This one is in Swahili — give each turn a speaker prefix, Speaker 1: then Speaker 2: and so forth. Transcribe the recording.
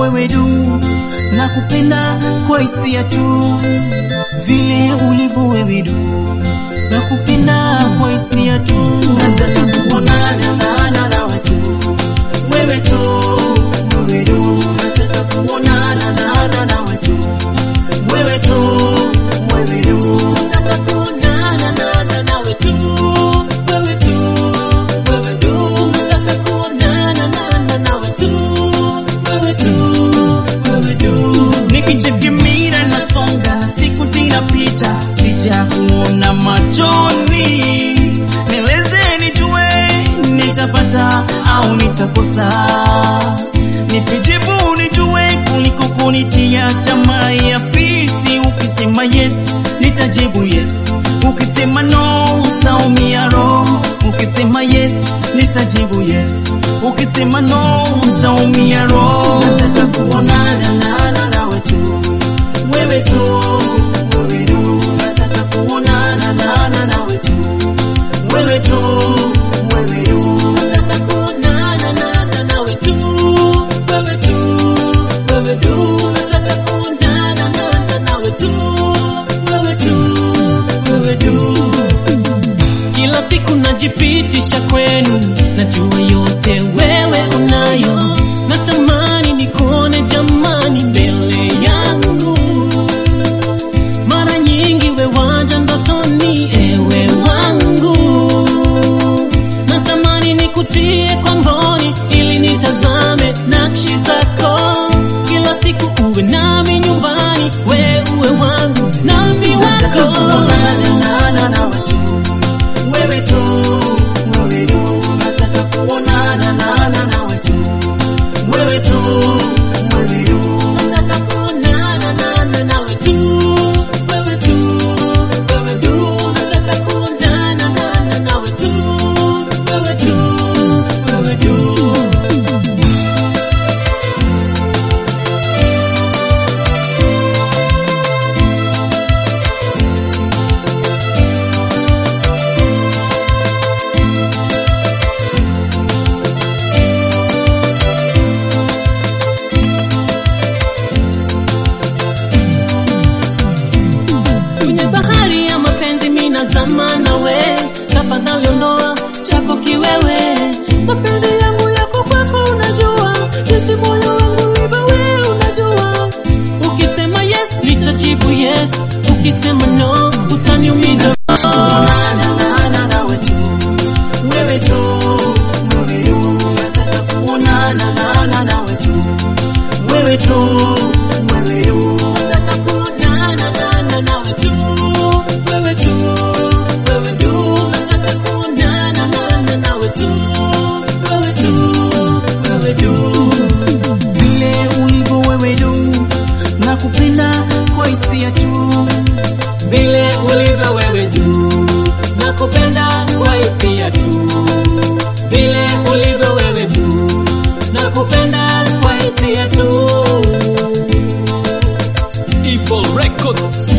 Speaker 1: wewe du, nakupenda kwa hisia tu, vile ulivyo wewe du, nakupenda kwa hisia tu, nataka kuonana na na nawe tu, wewe tu, wewe du, nataka kuonana na na nawe tu, wewe tu, wewe du, nataka kuonana na na nawe tu, wewe tu, wewe du, nataka kuonana na na nawe tu, wewe tu, wewe du, nikichekimira nasonga, siku zinapita, sija kuona machoni, nieleze nijue, nitapata au nitakosa, nipijibu nijue, kuliko kunitia tamaa ya fisi. Ukisema yes, nitajibu yes, ukisema no, utaumia roho. Ukisema yes, nitajibu yes, ukisema no, utaumia roho. Nataka kuonana na na nawe tu, wewe tu, wewe tu, nataka kuonana na na nawe tu, wewe tu, wewe tu, nataka kuonana na na nawe tu, wewe tu, wewe tu, nataka kuonana na na nawe tu, wewe tu, wewe tu. Kila siku najipitisha kwenu, najua yote wewe unayo, natamani nikuone jamani mbele yangu. Mara nyingi we waja ndotoni, ewe wangu, natamani nikutie kwa mboni ili nitazame nakshi zako. Kila siku uwe nami nyumbani, we uwe wangu nami wako. Wewe tu, wewe tu, nataka kuonana na na nawe tu. Wewe tu, wewe tu, nataka kuonana na na nawe tu. Wewe tu, wewe tu, nataka kuonana na na nawe tu. Wewe tu, wewe tu. kwenye bahari ya mapenzi minazama nawe, tafadhali ondoa chako kiwewe. Mapenzi yangu yako kwako, unajua jinsi moyo wangu ulivyo, wewe unajua. Ukisema yes nitajibu yes, ukisema no utaniumiza. Wewe tu, wewe tu, nataka kuonana na na nawe tu wewe tu, wewe tu, nataka kuonana na na nawe tu, wewe tu, wewe tu, nataka kuonana na na nawe tu, wewe tu, wewe tu, vile ulivyo wewe tu, nakupenda kwa hisia tu, vile ulivyo wewe tu, nakupenda kwa hisia tu, vile ulivyo wewe tu, nakupenda kwa hisia tu.
Speaker 2: Evil Records.